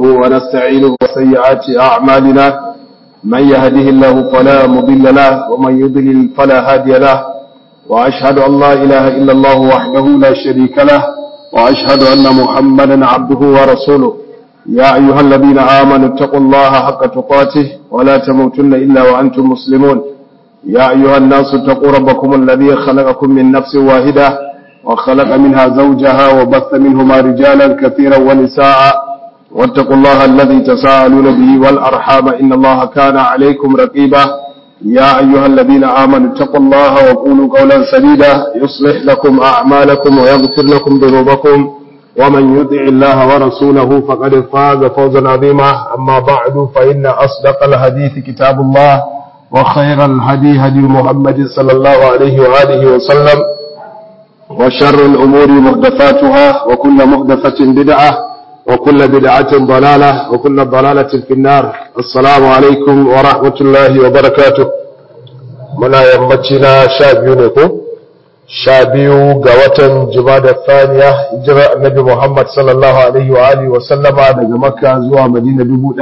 ونستعينه وسيئات أعمالنا من يهده الله فلا مضل له ومن يضلل فلا هادي له وأشهد أن لا إله إلا الله وحده لا شريك له وأشهد أن محمدا عبده ورسوله يا أيها الذين آمنوا اتقوا الله حق تقاته ولا تموتن إلا وأنتم مسلمون يا أيها الناس اتقوا ربكم الذي خلقكم من نفس واحدة وخلق منها زوجها وبث منهما رجالا كثيرا ونساء واتقوا الله الذي تساءلون به والأرحام إن الله كان عليكم رقيبا يا أيها الذين آمنوا اتقوا الله وقولوا قولا سديدا يصلح لكم أعمالكم ويغفر لكم ذنوبكم ومن يطع الله ورسوله فقد فاز فوزا عظيما أما بعد فإن أصدق الحديث كتاب الله وخير الهدي هدي محمد صلى الله عليه وآله وسلم وشر الأمور محدثاتها وكل محدثة بدعة وكل بدعة ضلالة وكل ضلالة في النار السلام عليكم ورحمة الله وبركاته منا يمتنا شابيونكم شابيو قوة جمادة الثانية جراء النبي محمد صلى الله عليه وآله وسلم daga Makka zuwa Madina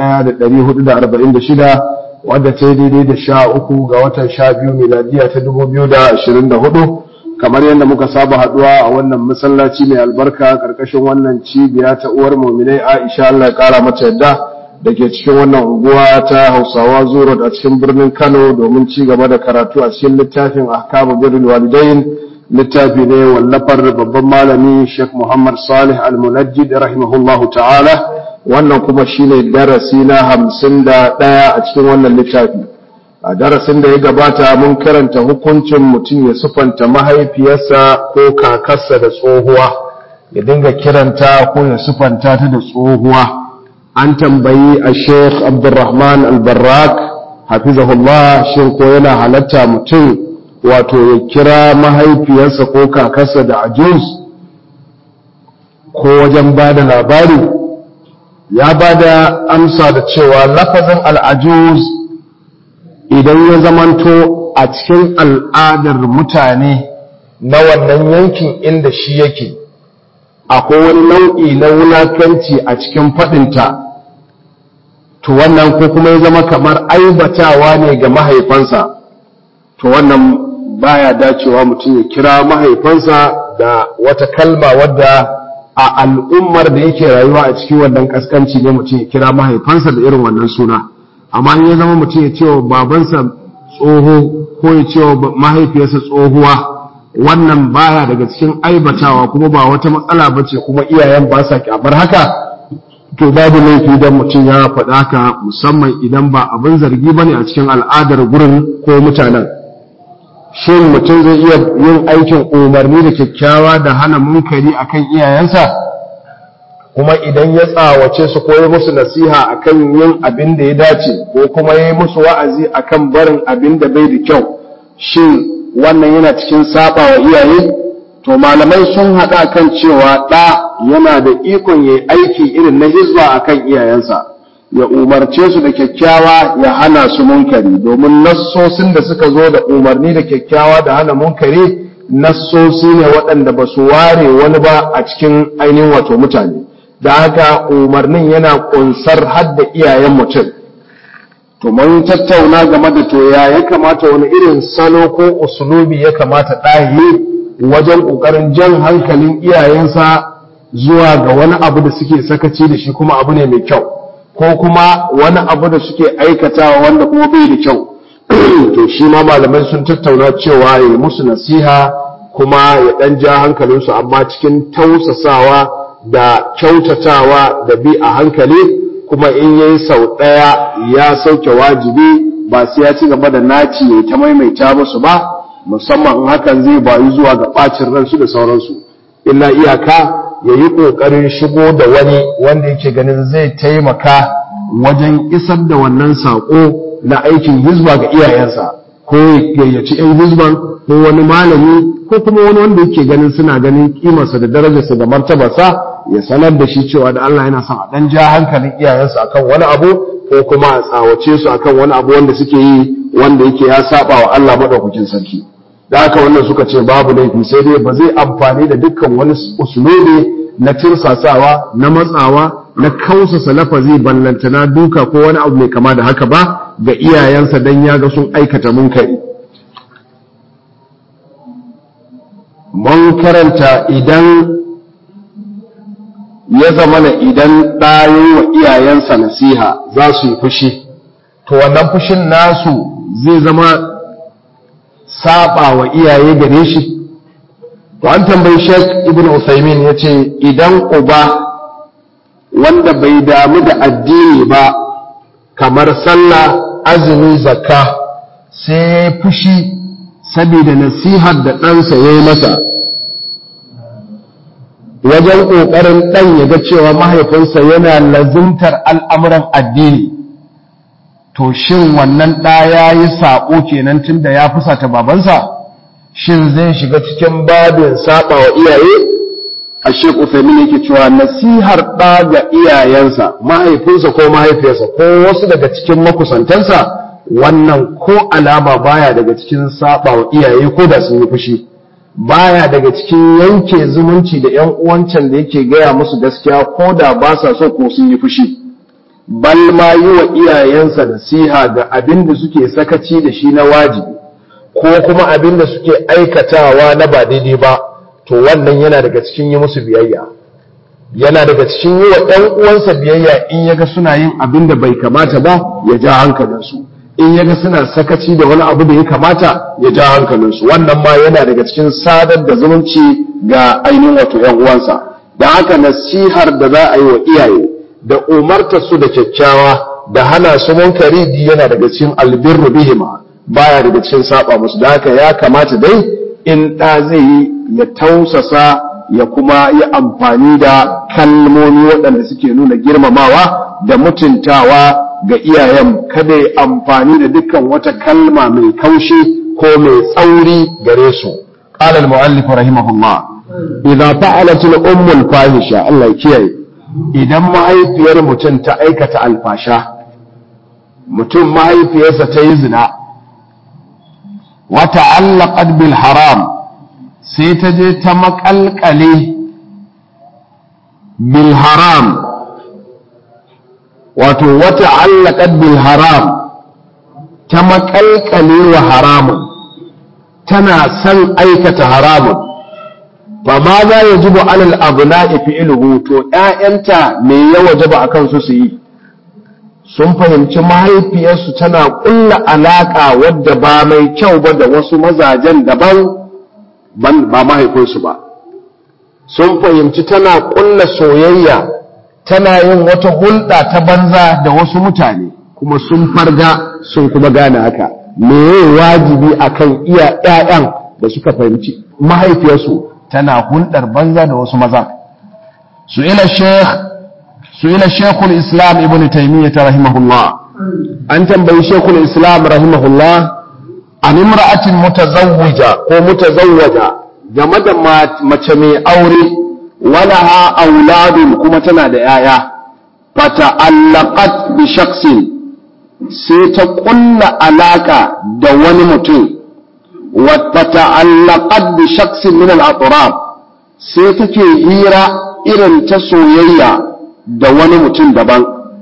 1446 wadda ta yi daidai da sha uku ga watan sha biyu miladiya ta 2024 kamar yadda muka saba haduwa a wannan masallaci mai albarka karkashin wannan cibiya ta uwar muminai Aisha Allah ya kara mata yadda da ke cikin wannan unguwa ta Hausawa Zuro a cikin birnin Kano domin ci gaba da karatu a cikin littafin Ahkamu Birrul Walidain littafi ne wallafar babban malami Sheikh Muhammad Salih Al-Munajjid rahimahullahu ta'ala wannan kuma shine darasi na hamsin da ɗaya a cikin wannan littafi a darasin da ya gabata mun karanta hukuncin mutum ya sufanta mahaifiyarsa ko kakarsa da tsohuwa ya dinga kiranta ko ya sufanta ta da tsohuwa an tambayi a sheikh abdurrahman albarrak hafizahullah shin ko yana halatta mutum wato ya kira mahaifiyarsa ko kakarsa da ajus ko wajen ba da labari ya ba da amsa da cewa lafazin al'ajuz idan ya zamanto a cikin al'adar mutane na wannan yankin inda shi yake akwai wani nau'i na wulakanci a cikin faɗinta to wannan ko kuma ya zama kamar aibatawa ne ga mahaifansa to wannan baya dacewa mutum ya kira mahaifansa da wata kalma wadda a al'ummar da yake rayuwa a cikin wannan kaskanci ne mutum ya kira mahaifansa da irin wannan suna amma in ya zama mutum ya cewa babansa tsoho ko ya cewa mahaifiyarsa tsohuwa wannan baya daga cikin aibatawa kuma ba wata matsala ba ce kuma iyayen ba sa kyamar haka to babu laifi don mutum ya faɗa haka musamman idan ba abin zargi ba ne a cikin al'adar gurin ko mutanen shin mutum zai iya yin aikin umarni da kyakkyawa da hana munkari akan iyayensa kuma idan ya tsawace su ko ya musu nasiha akan yin abin da ya dace ko kuma ya yi musu wa'azi akan barin abin da bai da kyau shin wannan yana cikin saba wa iyaye to malamai sun haɗa kan cewa ɗa yana da ikon ya aiki irin na hizba akan iyayensa ya umarce su da kyakkyawa ya hana su munkari domin nassosin da suka zo da umarni da kyakkyawa da hana munkari nassosi ne waɗanda ba su ware wani ba a cikin ainihin wato mutane da haka umarnin yana kunsar hadda iyayen mutum to mun tattauna game da to ya ya kamata wani irin salo ko usulubi ya kamata ɗahi wajen ƙoƙarin jan hankalin iyayensa zuwa ga wani abu da suke sakaci da shi kuma abu ne mai kyau ko kuma wani abu da suke aikatawa wanda kuma bai da kyau to shi ma malamai sun tattauna cewa ya yi musu nasiha kuma ya ɗan ja hankalinsu amma cikin tausasawa da kyautatawa da bi a hankali kuma in yayi sau ɗaya ya sauke wajibi ba sai ya ci gaba da naci ya ta maimaita musu ba musamman in hakan zai bayu zuwa ga ɓacin ransu da sauransu illa iyaka ya yi ƙoƙarin shigo da wani wanda yake ganin zai taimaka wajen isar da wannan saƙo na aikin hizba ga iyayensa ko ya gayyaci 'yan hizban ko wani malami ko kuma wani wanda yake ganin suna ganin kimarsa da darajarsa da martabarsa ya sanar da shi cewa da Allah yana son a dan ja hankalin iyayensu akan wani abu ko kuma a tsawace su akan wani abu wanda suke yi wanda yake ya saba wa Allah madaukakin sarki da haka wannan suka ce babu laifi sai dai ba zai amfani da dukkan wani usulubi na tirsasawa na matsawa na kausasa lafazi ballantana duka ko wani abu mai kama da haka ba ga iyayensa don ya ga sun aikata munkari mun karanta idan ya zamana idan ɗayin wa iyayensa nasiha za su yi fushi to wannan fushin nasu zai zama saba wa iyaye gare shi to an tambayi Sheikh Ibn Uthaymeen yace idan uba wanda bai damu da addini ba kamar sallah azumi zakka sai ya fushi saboda nasihar da ɗansa ya yi masa wajen ƙoƙarin ɗan ya ga cewa mahaifinsa yana lazimtar al'amuran addini to shin wannan ɗa ya yi saƙo kenan tun da ya fusata babansa shin zai shiga cikin babin saɓa wa iyaye a shek ufemin yake cewa nasihar ɗa ga iyayensa mahaifinsa ko mahaifiyarsa ko wasu daga cikin makusantansa wannan ko alama baya daga cikin saɓa wa iyaye ko da sun yi fushi baya daga cikin yanke zumunci da ‘yan uwancan da yake gaya musu gaskiya ko da ba sa so ko sun yi fushi bal ma yi wa iyayensa nasiha ga abin da suke sakaci da shi na wajibi ko kuma abin da suke aikatawa na ba daidai ba to wannan yana daga cikin yi musu biyayya yana daga cikin yi wa ɗan uwansa biyayya in yaga suna yin abin da bai kamata ba ya ja hankalinsu in yaga suna sakaci da wani abu da ya kamata ya ja hankalinsu wannan ma yana daga cikin sadar da zumunci ga ainihin wato ‘yan uwansa da haka nasihar da za a yi wa iyaye da umarta su da kyakkyawa da hana su munkari di yana daga cikin albirru bihima baya daga cikin saba musu da haka ya kamata dai in ɗa zai yi ya tausasa ya kuma yi amfani da kalmomi waɗanda suke nuna girmamawa da mutuntawa ga iyayen kada ya amfani da dukkan wata kalma mai kaushi ko mai tsauri gare su qala al-mu'allif rahimahullah idza fa'alat al-ummu al-fahisha Allah ya kiyaye idan mahaifiyar mutum ta aikata alfasha mutum mahaifiyarsa ta yi zina wa ta'allaqat bil haram sai ta je ta makalkale bil haram wato wata allaqat bil haram ta makalkale wa haramun tana son aikata haramun ba ma za ya jibo alal abna'i fi'luhu to ƴaƴanta me ya wajaba akan su su yi sun fahimci mahaifiyarsu tana ƙulla alaƙa wadda ba mai kyau ba da wasu mazajen daban ba mahaifinsu ba sun fahimci tana ƙulla soyayya tana yin wata hulɗa ta banza da wasu mutane kuma sun farga sun kuma gane haka me wajibi akan iya ƴaƴan da suka fahimci mahaifiyarsu tana hulɗar banza da wasu maza su ila sheikh su ila sheikhul islam ibn taymiyyah rahimahullah an tambayi sheikhul islam rahimahullah an imra'atin mutazawwija ko mutazawwaja game da mace mai aure walaha auladun kuma tana da yaya fata'allaqat bi shakhsin sai ta kulla alaka da wani mutum wa fata'allaqat bi shakhsin min al-atraf sai take hira irin ta soyayya da wani mutum daban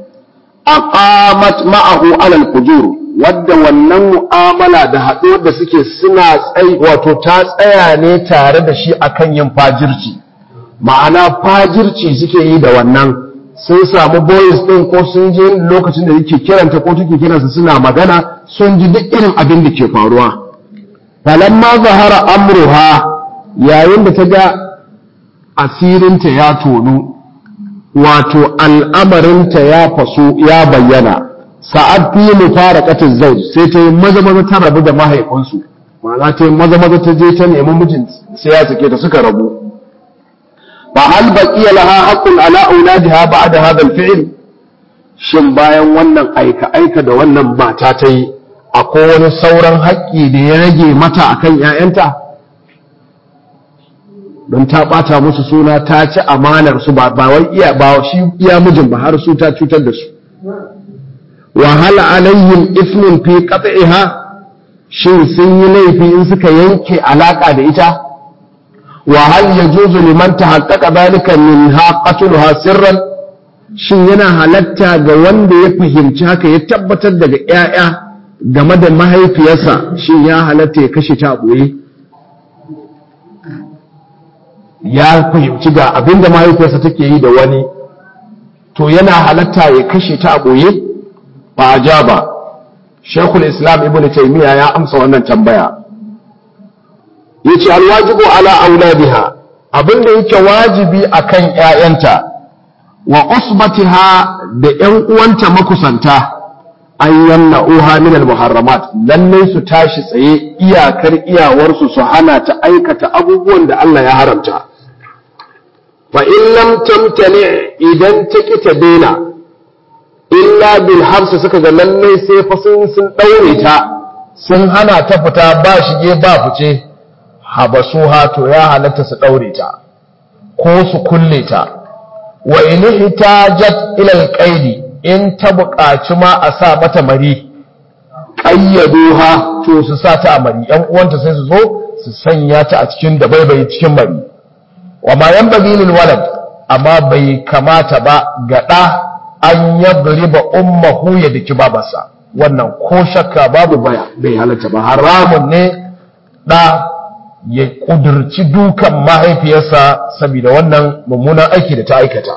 aqamat ma'ahu alal fujur wadda wannan mu'amala da haɗuwar da suke suna tsayi wato ta tsaya ne tare da shi akan yin fajirci ma'ana fajirci suke yi da wannan sun samu boys ɗin ko sun je lokacin da yake kiranta ko take kiransa suna magana sun ji duk irin abin da ke faruwa falamma zahara amruha yayin da ta ga asirinta ya tonu wato al'amarinta ya faso ya bayyana sa'ad fi mufaraqatin zawj sai ta yi maza maza ta rabu da mahaifinsu ma'ana ta yi maza maza ta je ta nemi mijin sai ya sake ta suka rabu fa hal baqiya laha haqqun ala auladiha ba'da hadha al-fi'l shin bayan wannan aika aika da wannan mata ta yi akwai wani sauran haƙƙi da ya rage mata akan 'ya'yanta don ta ɓata musu suna ta ci amanar su ba wai iya ba shi iya mijin ba har su ta cutar da su wa hal alayhim ismun fi qat'iha shin sun yi laifi in suka yanke alaka da ita wa hal yajuzu liman tahaqqaqa dhalika minha qatluha sirran shin yana halatta ga wanda ya fahimci haka ya tabbatar daga ‘ya'ya game da mahaifiyarsa shin ya halatta ya kashe ta a ɓoye ya fahimci ga abin da mahaifiyarsa take yi da wani to yana halatta ya kashe ta a ɓoye ba a ja ba shekul islam ibn taimiyya ya amsa wannan tambaya ya ce alwajibu ala auladiha abin da yake wajibi akan ‘ya'yanta wa usbatiha da ‘yan uwanta makusanta an yamna uha min al-muharramat lalle su tashi tsaye iyakar iyawarsu su hana ta aikata abubuwan da Allah ya haramta fa in lam tamtani idan ta ki ta daina illa bil habs suka ga lalle sai fa sun sun daure ta sun hana ta fita ba shige ba fice habasuha to ya halatta su daure ta ko su kulle ta wa in hitajat ila alqaidi in ta buƙaci ma a sa mata mari qayyaduha to su sa ta a mari yan uwanta sai su zo su sanya ta a cikin da bai cikin mari wa ma yanbaghi lil walad amma bai kamata ba ga da an yadriba ummuhu ya daki babarsa wannan ko shakka babu baya bai halatta ba haramun ne da ya kudurci dukan mahaifiyarsa saboda wannan mummunan aiki da ta aikata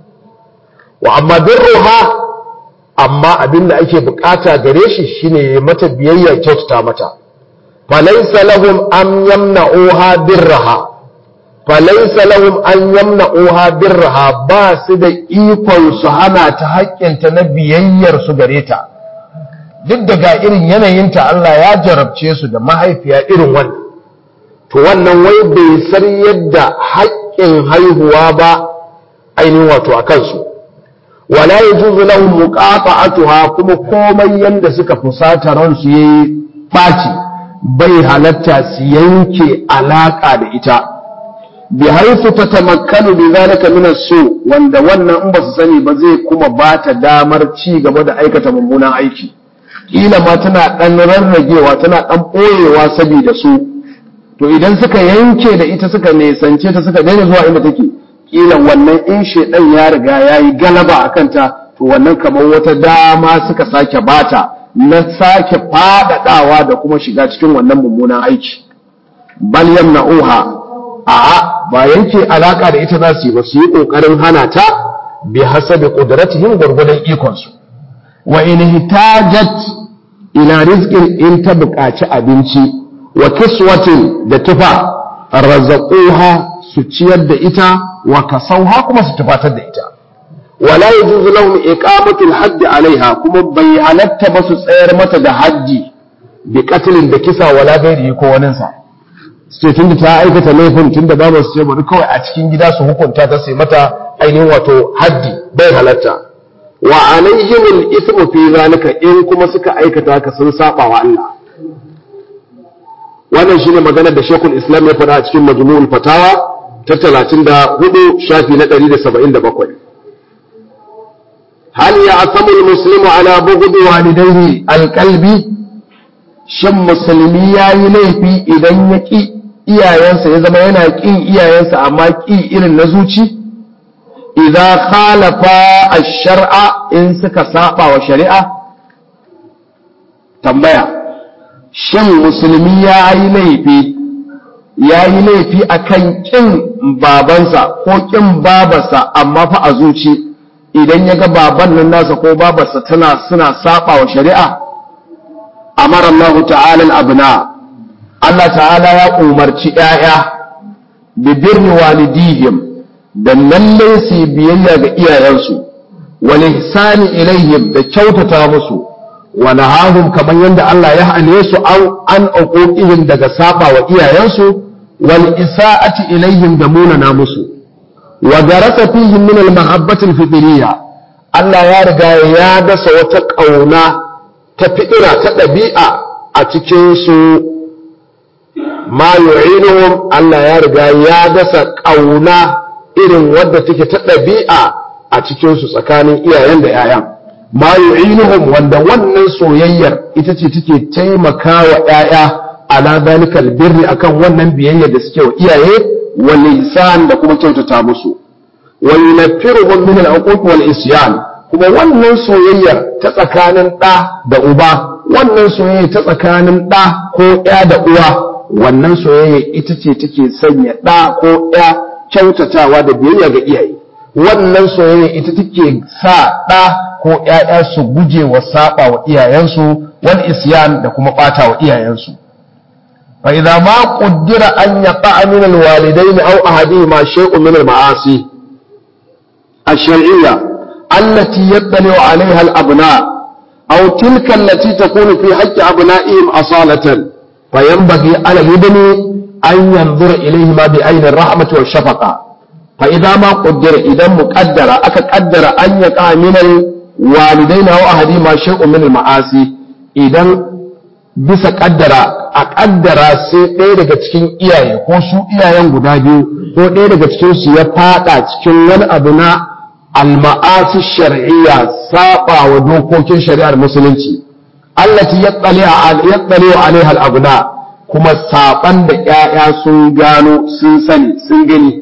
wa amma birruha amma abin da ake bukata gare shi shine ya mata biyayya kyautata mata falaysa lahum an yamna'uha birraha falaysa lahum an yamna'uha birraha ba su da ikon su hana ta haƙƙinta na biyayyar su gare ta duk daga irin yanayinta Allah ya jarabce su da mahaifiya irin wannan to wannan wai bai san yadda haƙƙin haihuwa ba ainihin wato a kansu wala yajuzu lahum muqata'atuha kuma komai yanda suka fusata ransu yayi baci bai halatta su yanke alaka da ita bi haifu tatamakkanu bi zalika min su wanda wannan in ba su sani ba zai kuma ba ta damar ci gaba da aikata mummunan aiki kila ma tana dan rarragewa tana dan boyewa saboda su to idan suka yanke da ita suka nesance ta suka daina zuwa inda take kila wannan in shedan ya riga yayi galaba akan ta to wannan kamar wata dama suka sake bata na sake fadadawa da kuma shiga cikin wannan mummunan aiki bal yamna'uha a'a ba yanke alaka da ita za su yi ba su yi kokarin hana ta bi hasabi qudratihim gurgudan ikon su wa in hitajat ila rizqin in ta buƙaci abinci wa kiswatin da tufa razzaquha su ciyar da ita wa kasauha kuma su tufatar da ita wala yajuzu lahum iqamatu al-hadd alaiha kuma bai halatta ba su tsayar mata da haddi bi qatlin da kisa wala gairi ko wanin sa sai tunda ta aikata laifin tunda ba su ce bari kawai a cikin gida su hukunta ta sai mata ainihin wato haddi bai halatta wa alaihim al-ithmu fi zalika in kuma suka aikata haka sun saba wa Allah wannan shine maganar da Sheikhul Islam ya faɗa a cikin Majmu'ul Fatawa ta 34 shafi na 177 hal ya'tamu al-muslimu ala bughd walidayhi al-qalbi shin musulmi yayi laifi idan ya ki iyayensa ya zama yana kin iyayensa amma ki irin na zuci idza khalafa ash-shar'a in suka saba wa shari'a tambaya shin musulmi ya yi laifi ya yi laifi a kan ƙin babansa ko ƙin babarsa amma fa a zuci idan ya ga baban nan nasa ko babarsa tana suna saba wa shari'a amara Allah ta'ala abna Allah ta'ala ya umarci ‘ya'ya bi birni walidihim da lallai su biyayya ga iyayensu wal ihsani ilaihim da kyautata musu wa nahahum kamar yadda Allah ya hane su an an uquqihim daga saba wa iyayensu wal isaati ilaihim da munana musu wa darasa fihim min al mahabbati al fitriyya Allah ya riga ya dasa wata kauna ta fitira ta dabi'a a cikin su ma yu'inuhum Allah ya riga ya dasa kauna irin wadda take ta dabi'a a cikin su tsakanin iyayen da 'ya'yan ma yu'inuhum wanda wannan soyayyar ita ce take taimaka wa ƴaƴa ala zalikal birri akan wannan biyayya da suke wa iyaye wal ihsan da kuma kyautata musu wa yunaffiruhum min al-uquq wal isyan kuma wannan soyayyar ta tsakanin ɗa da uba wannan soyayya ta tsakanin ɗa ko ya da uwa wannan soyayya ita ce take sanya ɗa ko ya kyautatawa da biyayya ga iyaye wannan soyayya ita take sa ɗa ko ‘ya'ya su guje wa saba wa iyayensu wal isyan da kuma ɓata wa iyayensu fa idza ma qaddara an yaqa min al walidain aw ahadihima shay'un min al ma'asi الشرعية التي يطلع عليها الأبناء أو تلك التي تكون في حق أبنائهم أصالة فينبغي على الابن أن ينظر إليهما بعين الرحمة والشفقة فإذا ما قدر إذا مقدر أكقدر أن يقع من الوالدين أو أحدهما شيء من المعاصي إذا bisa kaddara a kaddara sai ɗaya daga cikin iyaye ko su iyayen guda biyu ko ɗaya daga cikin su ya fada cikin wani abu na alma'asi shar'iyya saba wa dokokin shari'ar musulunci allati yattali yattali alaiha al-abna kuma saban da ƴaƴa sun gano sun sani sun gani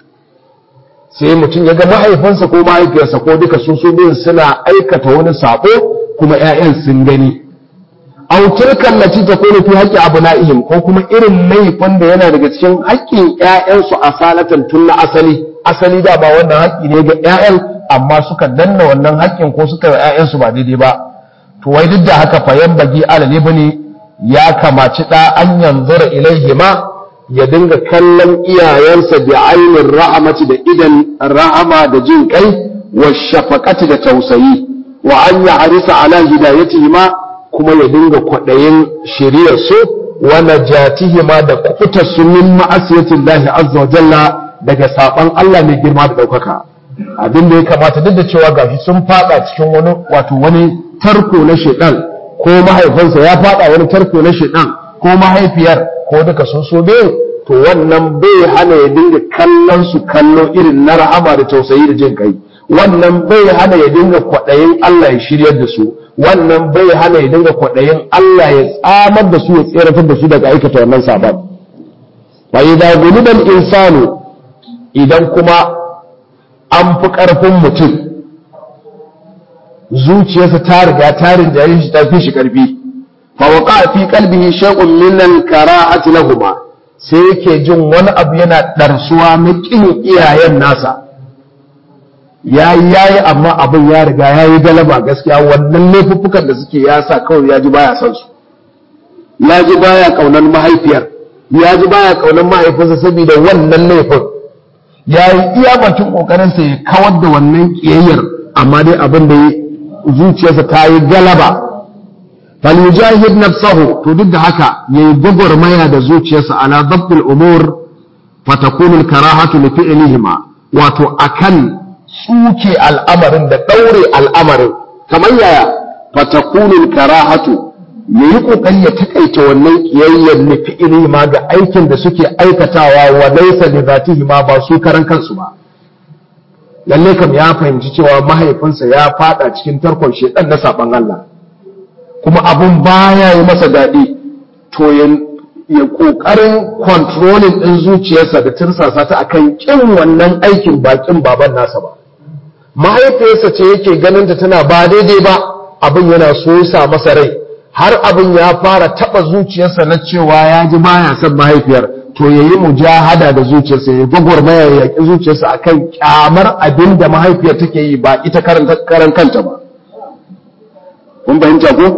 sai mutum ya ga mahaifinsa ko mahaifiyarsa ko duka su su biyun suna aikata wani sabo kuma ƴaƴan sun gani aw tilkan lati takunu fi haqqi abna'ihim ko kuma irin laifin da yana daga cikin haƙƙin ƴaƴansu asalatan tun na asali asali da ba wannan haƙƙi ne ga ƴaƴan amma suka danna wannan haƙƙin ko suka ƴaƴansu ba daidai ba to wai duk da haka fa bagi alal ibni ya kamaci da an yanzura ilaihima ya dinga kallon iyayensa bi ainin ra'amati da idan rahama da jin kai wa shafaqati da tausayi wa an ya harisa ala hidayatihima kuma ya dinga kwaɗayin shiriyar su wa najatihima da kuɓutar su min ma'asiyatillahi azza wa jalla daga saban Allah mai girma da ɗaukaka abin da ya kamata duk da cewa gashi sun fada cikin wani wato wani tarko na shedan ko mahaifinsa ya fada wani tarko na shedan ko mahaifiyar ko duka sun so biyu to wannan bai hana ya dinga kallon su kallo irin na rahama da tausayi da jin kai wannan bai hana ya dinga kwaɗayin Allah ya shiryar da su wannan bai hana ya dinga kwaɗayin Allah ya tsamar da su ya tseratar da su daga aikata wannan saban fa idza ghuliba insanu idan kuma an fi ƙarfin mutum zuciyarsa ta riga ta rinjaye shi ta fi shi ƙarfi fa waqa fi qalbihi shay'un min al-kara'ati lahumma sai yake jin wani abu yana ɗarsuwa na ƙin iyayen nasa yayi yayi amma abin ya riga yayi galaba gaskiya wannan laifuffukan da suke ya sa kawai ya ji baya son su ya ji baya kaunar mahaifiyar ya ji baya kaunar mahaifinsa saboda wannan laifin ya yi iya bakin ƙoƙarinsa ya kawar da wannan ƙiyayyar amma dai abin da zuciyarsa ta yi galaba falyujahid nafsahu to duk da haka yayi gwagwarmaya da zuciyarsa ala dabbil umur fatakunu al-karahatu li fi'lihima wato akan tsuke al'amarin da daure al'amarin kamar yaya fatakunu al-karahatu yayi kokari ya takaita wannan kiyayyar li fi'lihima ga aikin da suke aikatawa wa laysa li zatihima ba su karan kansu ba lalle kam ya fahimci cewa mahaifinsa ya fada cikin tarkon shedan na saban Allah kuma abun baya yi masa daɗi to ya ƙoƙarin kontrolin ɗin zuciyarsa da tirsasa ta akan ƙin wannan aikin bakin baban nasa ba mahaifiyarsa ce yake ganin ta tana ba daidai ba abin yana so sa masa rai har abin ya fara taɓa zuciyarsa na cewa ya ji baya son mahaifiyar to ya yi mujahada da zuciyarsa ya gwagwarmaya ya yaƙi zuciyarsa akan ƙyamar abin da mahaifiyar take yi ba ita karan kanta ba kun fahimta ko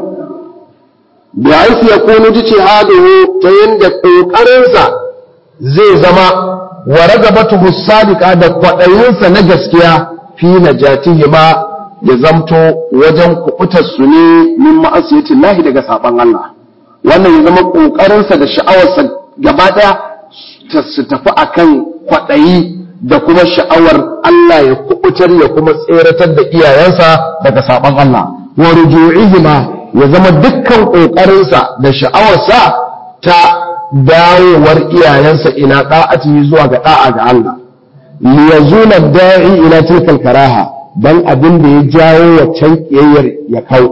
bi aisi ya kunu jihadihi ta yanda kokarinsa zai zama wa ragabatuhu sadiqa da kwadayinsa na gaskiya fi najatihi ma ya zamto wajen kubutar su ne min ma'asiyati lahi daga saban Allah wannan ya zama kokarinsa da sha'awarsa gaba daya su tafi akan kwadayi da kuma sha'awar Allah ya kubutar ya kuma tseratar da iyayensa daga saban Allah wa ruju'ihima ya zama dukkan ƙoƙarinsa da sha'awarsa ta dawowar iyayensa ila da'ati zuwa ga da'a ga Allah li yazuna da'i ila tilkal karaha dan abin da ya jawo waccan kiyayyar ya kau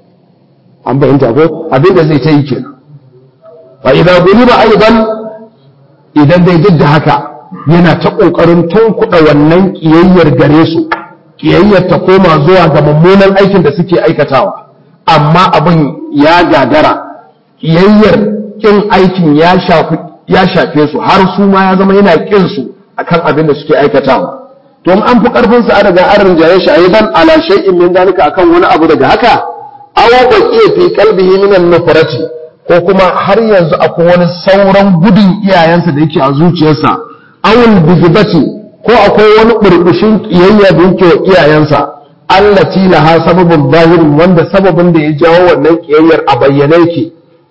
an bayyanta ko abin da zai ta yi kenan fa idza guliba aidan idan dai duk da haka yana ta ƙoƙarin tunkuɗa wannan ƙiyayyar gare su ƙiyayyar ta koma zuwa ga mummunan aikin da suke aikatawa amma abin ya gagara ƙiyayyar ƙin aikin ya shafe su har su ma ya zama yana ƙin su akan abin da suke aikatawa to an fi ƙarfin sa daga an rinjaye shi aidan ala shay'in min dalika akan wani abu daga haka aw baqiya fi qalbihi min an-nufrati ko kuma har yanzu akwai wani sauran gudun iyayensa da yake a zuciyarsa awul bigibati ko akwai wani burbushin kiyayya da yake wa iyayensa allati laha sababun zahirin wanda sababin da ya jawo wannan kiyayyar a bayyane yake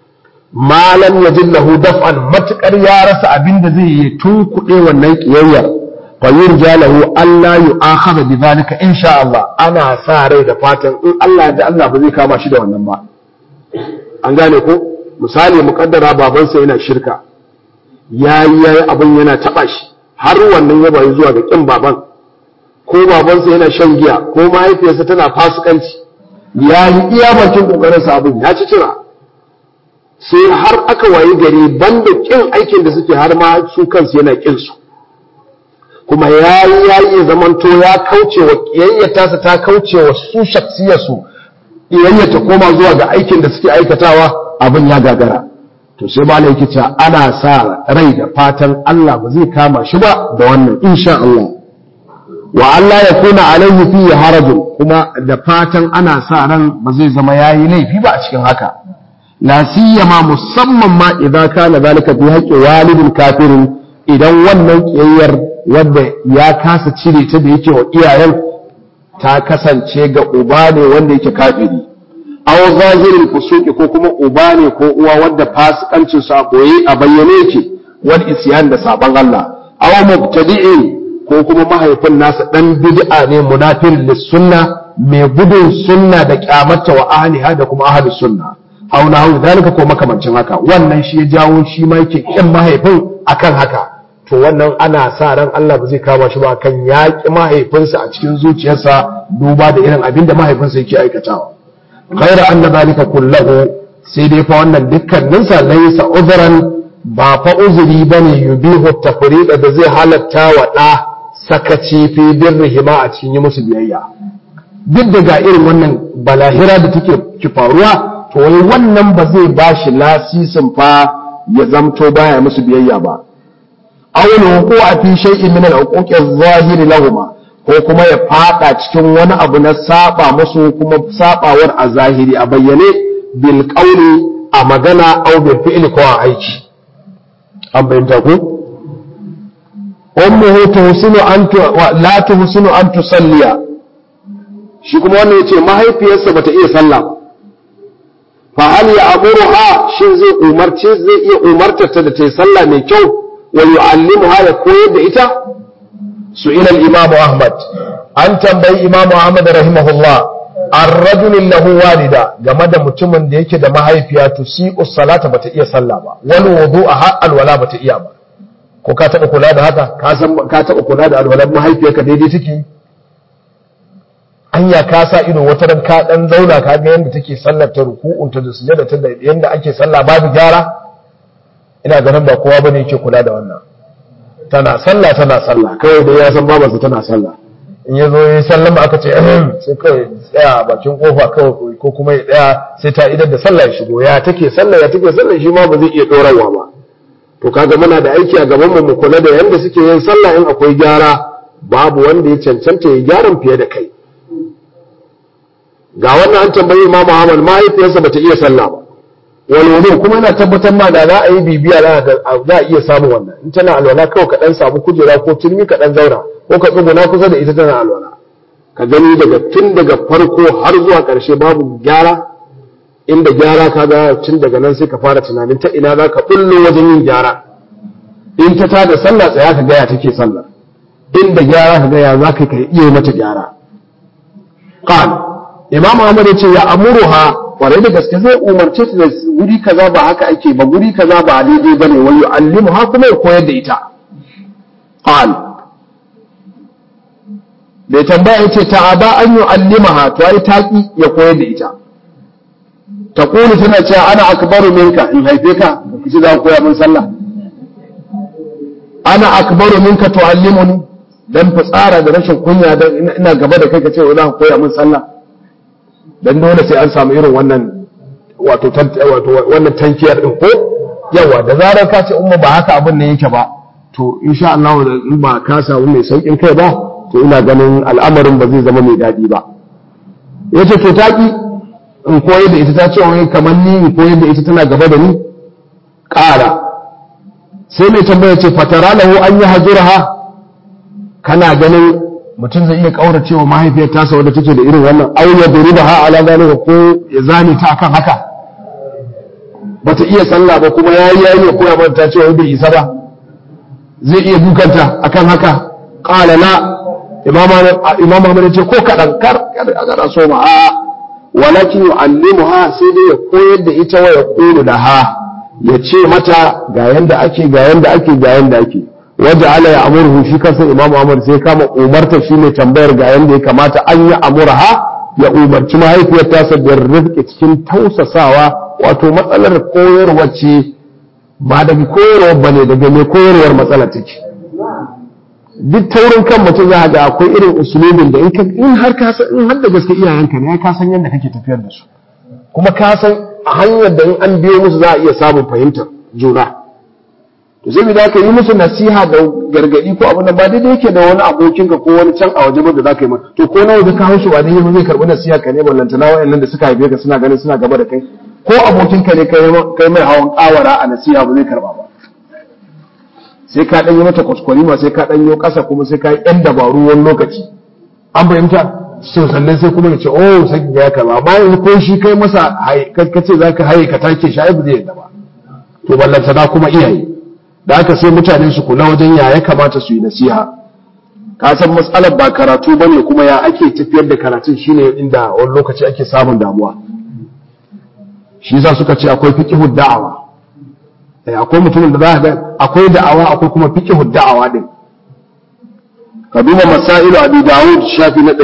malam yajid lahu daf'an matukar ya rasa abin da zai yi tunkuɗe wannan kiyayyar fa yurja lahu alla yu'akhadha bi zalika insha Allah ana sa rai da fatan in Allah da Allah ba zai kama shi da wannan ba an gane ko misali mukaddara babansa yana shirka yayi yayi abin yana taba shi har wannan ya bayi zuwa ga kin baban ko babansa yana shan giya ko mahaifiyarsa tana fasikanci yayi iya bakin kokarin sa abin ya ci cira sai har aka wayi gari banda kin aikin da suke har ma su kansu yana kin su kuma yayi yayi zamanto ya kauce wa kiyayyata ta kauce wa su shaksiyarsu kiyayyata koma zuwa ga aikin da suke aikatawa abin ya gagara to sai malai yake cewa ana sa rai da fatan Allah ba zai kama shi ba da wannan insha Allah wa Allah ya kuna alaihi fi harajun kuma da fatan ana sa ran ba zai zama yayi laifi ba a cikin haka la siyama musamman ma idan kana zalika fi haqqi walidin kafirin idan wannan kiyayyar wanda ya kasa cire ta da yake wa iyayen ta kasance ga uba ne wanda yake kafiri aw zahirin fusuki ko kuma uba ne ko uwa wanda fasikancin sa koyi a bayyane yake wal isyan da saban Allah aw mubtadi'in ko kuma mahaifin nasa dan bid'a ne munafir lis sunna mai gudun sunna da kyamata wa ahliha da kuma ahlus sunna aw nahu zalika ko makamancin haka wannan shi ya jawo shi ma yake kin mahaifin akan haka to wannan ana sa ran Allah ba zai kama shi ba kan yaƙi mahaifinsa a cikin zuciyarsa duba da irin abin da mahaifinsa yake aikatawa غير أن ذلك كله سيدي فوانا دكا ننسى ليس عذرا با فأذري بني يبيه التفريق da zai halatta wa ɗa sakaci fi birrihima a cikin yi musu biyayya duk daga irin wannan balahira da take ki faruwa to wai wannan ba zai ba shi lasisin fa ya zamto baya musu biyayya ba awul ko a fi shay'in min al-uquqi adh-dhahiri lahumma ko kuma ya fada cikin wani abu na saba musu kuma sabawar a zahiri a bayyane bil qawli a magana aw bil fi'li ko a aiki an bayyana ko ummuhu tuhsinu an la tuhsinu an tusalliya shi kuma wannan yace mahaifiyarsa bata iya sallah fa hal ya amuruha shin zai umarce zai iya umartar ta da ta yi sallah mai kyau wa yu'allimuha ya koyar da ita سئل الإمام أحمد أن تنبي إمام أحمد رحمه الله الرجل له والدة game da mutumin da yake da mahaifiya tusi'u salata bata iya sallah ba wal wudu'a har alwala bata iya ba ko ka taba kula da haka ka san ka taba kula da alwalan mahaifiyarka daidai take anya ka sa ido wata ran ka dan zauna ka ga yanda take sallar ta ruku'un ta da sujada ta da yanda ake sallah babu gyara ina ganin ba kowa bane yake kula da wannan tana sallah tana sallah kawai dai ya san babarsa tana sallah in ya zo ya sallama aka ce sai kawai tsaya bakin kofa kawai ko kuma ya tsaya sai ta idar da sallah ya shigo ya take sallah ya take sallah shi ma ba zai iya dorawa ba to kaga muna da aiki a gaban mu mu kula da yanda suke yin sallah in akwai gyara babu wanda ya cancanta ya gyaran fiye da kai ga wannan an tambayi Imam Ahmad mahaifiyarsa bata iya sallah ba walwalo kuma yana tabbatar ma da za a yi bibiya za a iya samun wannan in tana alwala kawai ka dan samu kujera ko turmi ka dan zauna ko ka tsuguna kusa da ita tana alwala ka gani daga tun daga farko har zuwa ƙarshe babu gyara inda gyara ka ga tun daga nan sai ka fara tunanin ta ina za ka bullo wajen yin gyara in ta tada sallah tsaya ka gaya take sallah inda gyara ka gaya za ka iya mata gyara qal imam ahmad ya ce ya amuruha kwarai da gaske zai umarce ta da wuri kaza ba haka ake ba guri kaza ba daidai ba ne wani yu'allimu ha kuma ya koyar da ita qal bai tambaya yace ta aba an yu'allima ha to ai taki ya koyar da ita ta kulu tana cewa ana akbaru minka in haife ka ki za ku koya min sallah ana akbaru minka tu'allimuni dan fitsara da rashin kunya dan ina gaba da kai ka ce za ka koya min sallah dan dole sai an samu irin wannan wato wato wannan tankiyar din ko yawa da zarar ka ce umma ba haka abin nan yake ba to insha Allah in ba ka samu mai saukin kai ba to ina ganin al'amarin ba zai zama mai daɗi ba yace to taki in koyar da ita ta ce wai kamar ni in koyar da ita tana gaba da ni ƙara sai mai tambaya ce fatara lahu an yi hajurha kana ganin mutum zai iya kaurace wa mahaifiyar tasa wadda take da irin wannan au ya duriba ha ala zalika ko ya zane ta akan haka bata iya sallah ba kuma yayi yayi ya koya mata ta ce wai bai isa ba zai iya dukanta akan haka qala la imam imam Ahmad ya ce ko kadan kar kar so ma a walakin yu'allimuha sai dai ya koyar da ita wa ya qulu laha ya ce mata ga yanda ake ga yanda ake ga yanda ake waje ala ya amurhu shi kansa imamu amur sai kama umarta shi ne tambayar ga yanda ya kamata an yi amurha ya umarci mahaifiyar tasa da rifke cikin tausasawa wato matsalar koyarwa ce ba daga koyarwa ba ne daga mai koyarwar matsalar take duk taurin kan mutum za ga akwai irin usulubin da in har ka in har da gaske iyayenka ne ka san yadda kake tafiyar da su kuma ka san a hanyar da in an biyo musu za a iya samun fahimtar juna to sai da ka yi musu nasiha da gargadi ko abin da ba daidai yake da wani abokinka ko wani can a waje ba da za ka yi mata to ko nawa ka haushi ba daidai zai karbi nasiha ka ne ballanta na wayannan da suka haife ka suna ganin suna gaba da kai ko abokinka ne kai mai hawan kawara a nasiha ba zai karba ba sai ka dan yi mata kwaskwari ma sai ka dan yi kasa kuma sai ka yi yan dabaru wani lokaci an fahimta so sannan sai kuma ya ce oh sai ya karba amma yanzu ko shi kai masa ka ce za ka haye ka take shi ai ba zai yadda ba to ballanta na kuma iyaye da haka sai mutane su kula wajen ya ya kamata su yi nasiha ka san matsalar ba karatu ba ne kuma ya ake tafiyar da karatun shine inda wani lokaci ake samun damuwa shi za suka ce akwai fiqhud da'awa akwai mutumin da za ga akwai da'awa akwai kuma fiqhud da'awa din ka duba masailu abi dawud shafi na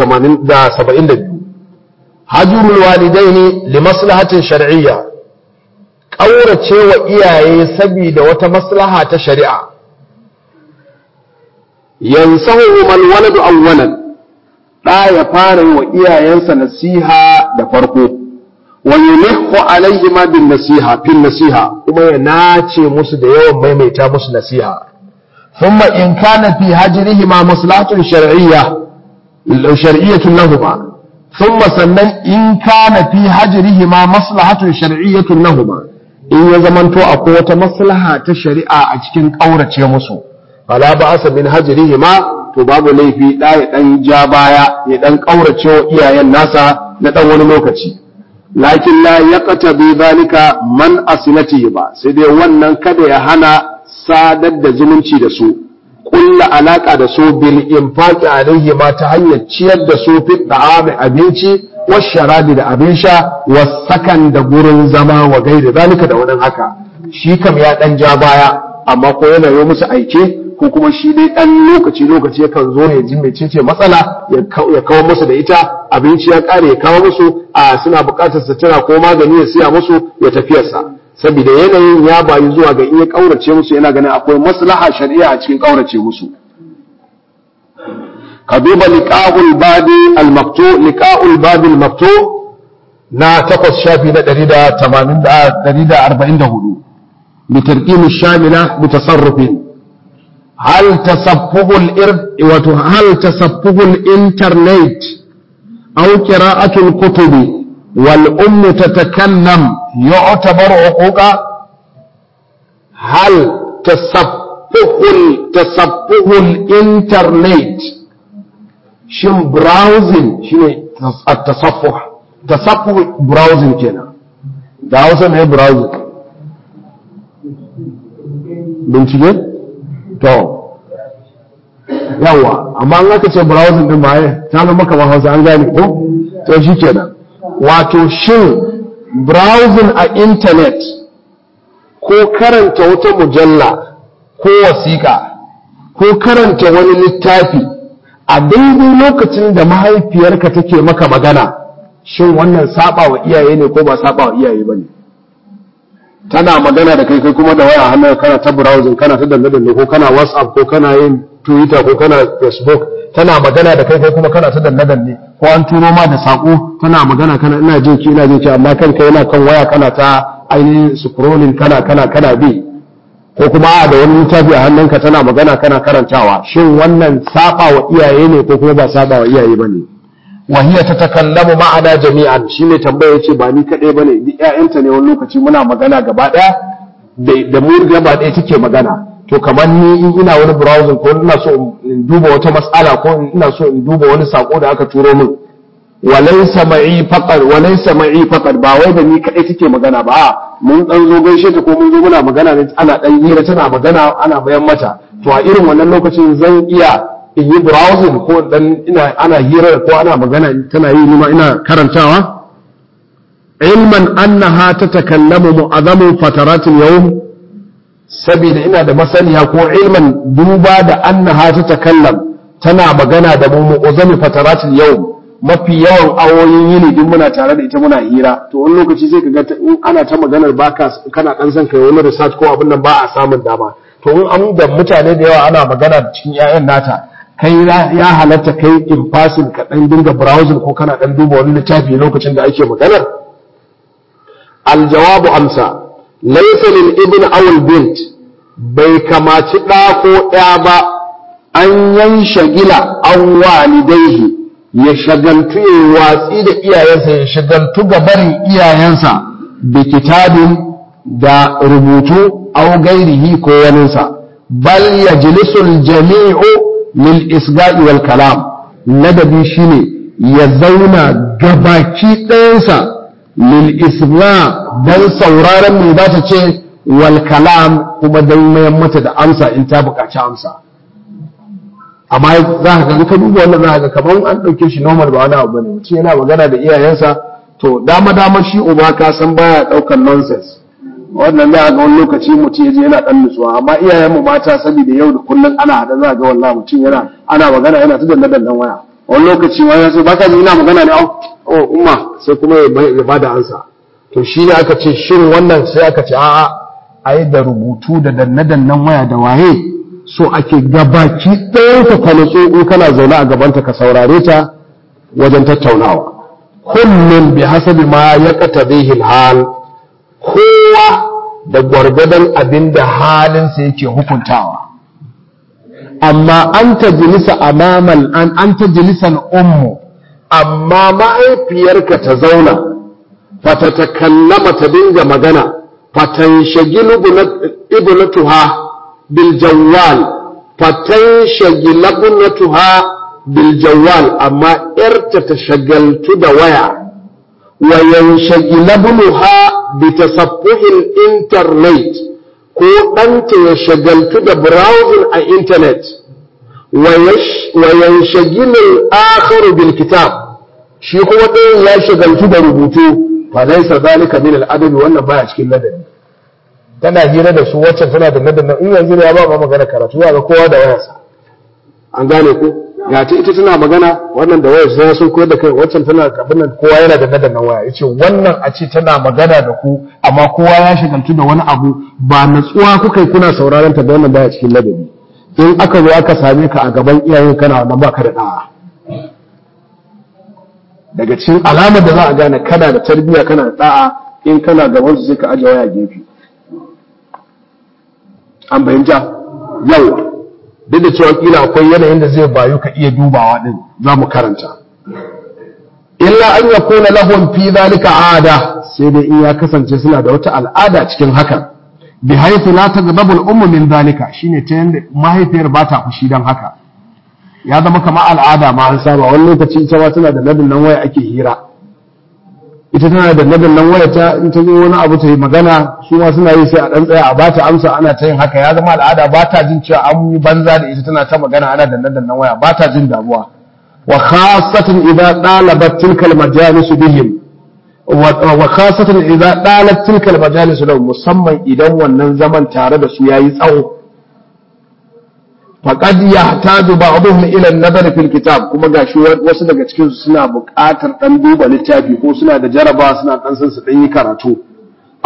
382 hajurul walidaini li maslahatin shar'iyya ƙaurace wa iyaye saboda wata maslaha ta shari'a yansahu man waladu awwalan da ya fara wa iyayensa nasiha da farko wa yulihu alaihi ma bin nasiha fin nasiha kuma ya nace musu da yawan maimaita musu nasiha thumma in kana fi hajrihi ma maslahatun shar'iyya shar'iyyatun lahuma thumma sannan in kana fi hajrihi ma maslahatun shar'iyyatun lahuma in ya zamanto akwai wata maslaha ta shari'a a cikin ƙaurace musu fala ba asa min hajrihi ma to babu laifi da ya dan ja baya ya dan ƙaurace wa iyayen nasa na dan wani lokaci lakin la yaqtabi zalika man asilati ba sai dai wannan kada ya hana sadar da zumunci da su kulla alaka da su bil infaqi alaihi ma ta hanyar ciyar da su fi da'ami abinci washarabi da abin sha wasakan da gurin zama wa gaida zalika da wani haka shi kam ya dan ja baya amma ko yana yi musu aike ko kuma shi dai dan lokaci lokaci yakan zo ya ji mecece matsala ya kawo musu da ita abinci ya kare ya kawo musu a suna bukatar sutura ko magani ya siya musu ya tafiyarsa saboda yanayin ya bayu zuwa ga in ya kaurace musu yana ganin akwai maslaha shari'a a cikin kaurace musu ka duba liqa'ul babi al-maktu liqa'ul babi al-maktu na takwas shafi na 144 bi tarqim shamila bi tasarrufin hal tasaffuhu al-ird wa hal tasaffuhu al-internet aw qira'atu al-kutub wal umm tatakallam yu'tabar uquqa hal tasaffuhu tasaffuhu al-internet shin browsing shine at-tasaffuh tasaffuh browsing kenan da Hausa ne browsing bincike to yawa amma an aka ce browsing din ba ta zama kamar Hausa an gane ko to shi kenan wato shin browsing a internet ko karanta wata mujalla ko wasiƙa ko karanta wani littafi a daidai lokacin da mahaifiyarka take maka magana shin wannan saba wa iyaye ne ko ba saba wa iyaye ba ne tana magana da kai kai kuma da waya hannun kana ta browsing kana ta danne danne ko kana whatsapp ko kana yin twitter ko kana facebook tana magana da kai kai kuma kana ta danne danne ko an turo ma da sako tana magana kana ina jin ki ina jin ki amma kanka yana kan waya kana ta ainihin scrolling kana kana kana bi ko kuma a da wani littafi a hannunka tana magana kana karantawa shin wannan saba wa iyaye ne ko kuma ba saba wa iyaye bane wa hiya tatakallamu ma'ana jami'an shine tambaya yace ba ni kadai bane duk ƴaƴanta ne wani lokaci muna magana gaba daya da mu gaba daya take magana to kamar ni in ina wani browsing ko ina so in duba wata mas'ala ko ina so in duba wani sako da aka turo min walaysa ma'i faqad walaysa ma'i faqad ba wai da ni kadai take magana ba mun dan zo gaishe ta ko mun zo muna magana ne ana dan hira tana magana ana bayan mata to a irin wannan lokacin zan iya in yi browsing ko dan ina ana hira ko ana magana tana yi nima ina karantawa ilman annaha tatakallamu mu'azzamu fataratil yawm saboda ina da masaniya ko ilman duba da annaha tatakallam tana magana da mu mu'azzamu fataratil yawm mafi yawan awoyin yini duk muna tare da ita muna hira to wani lokaci sai ka ga in ana ta maganar baka kana dan son kai wani research ko abin nan ba a samun dama to in an da mutane da yawa ana magana cikin 'ya'yan nata kai ya halatta kai in fasin ka dan dinga browsing ko kana dan duba wani littafi lokacin da ake maganar aljawabu amsa laysa lil ibn aw al bint bai kamaci da ko ɗaya ba an yan shagila an walidaihi ya shagaltu ya watsi da iyayensa ya shagaltu ga barin iyayensa da kitabin da rubutu aw gairihi ko waninsa bal yajlisul jami'u lil isga'i wal kalam ladabi shine ya zauna gabaki ɗayansa lil isga dan sauraron me za ta ce wal kalam kuma dan mayan mata da amsa in ta buƙaci amsa amma za ka ga ka duba wannan za ka ga kamar an ɗauke shi normal ba wani abu bane mutum yana magana da iyayensa to dama dama shi uba ka san baya ɗaukar nonsense wannan za a ga wani lokaci mutum ya je yana dan nutsuwa amma iyayen mu mata saboda yau da kullun ana hada za ga wallahi mutum yana ana magana yana ta danna dannan waya wani lokaci wani sai baka ji ina magana ne oh umma sai kuma ya bada ansa to shi ne aka ce shin wannan sai aka ce a'a ai da rubutu da danna dannan waya da waye so ake gabaki ɗayan ka kwanatsu in kana zaune a gabanta ka saurare ta wajen tattaunawa kullum bi hasabi ma ya qatabihi hal kowa da gwargwadon abin da halinsa yake hukuntawa amma an ta jilisa amamal an an ta jilisan ummu amma mahaifiyarka ta zauna fata ta kallama ta dinga magana fatan shagilu ibnatuha bil jawwal fatan shagila ibnatuha bil jawwal amma yarta ta shagaltu da waya wa yanshagila ibnuha bitasaffuhin internet ko ɗanta ya shagaltu da browsing a internet wa yanshagilul akharu bil kitab shi kuma ɗayan ya shagaltu da rubutu fa laysa zalika min al adabi wannan baya cikin ladabi tana hira da su wacce tana da ladabi in yanzu ya ba ma magana karatu ga kowa da wayarsa an gane ko ga ta ita tana magana wannan da wayar sai sun koyar da kai waccan tana abin nan kowa yana da nadan waya yace wannan a ce tana magana da ku amma kowa ya shagaltu da wani abu ba natsuwa kuka yi kuna sauraron ta da wannan baya cikin ladabi in aka zo aka same ka a gaban iyayen kana wannan baka da da'a daga cikin alamar da za a gane kana da tarbiyya kana da da'a in kana gaban su sai ka aje waya gefe an bayyana yawa duk da cewa kila akwai yanayin da zai bayu ka iya dubawa din za mu karanta illa an ya kona lahun fi zalika ada sai dai in ya kasance suna da wata al'ada cikin hakan bi haythu la tagdabu al-ummu min zalika shine ta yanda mahaifiyar ba ta fushi dan haka ya zama kamar al'ada ma an saba wani lokaci ita ma tana da nadin nan waya ake hira ita tana da nadin nan waya ta in ta zo wani abu ta yi magana su ma suna yi sai a dan tsaya a bata amsa ana ta yin haka ya zama al'ada ba ta jin cewa an yi banza da ita tana ta magana ana da nadin nan waya ba ta jin damuwa wa khasatan idza dalabat tilka al-majalis bihim wa khasatan idza dalat tilka al-majalis lahum musamman idan wannan zaman tare da su yayi tsawo faqad yahtaju ba'dhum ila an-nazar fil kitab kuma gashi wasu daga cikin su suna buƙatar dan duba littafi ko suna da jaraba suna dan san su dan yi karatu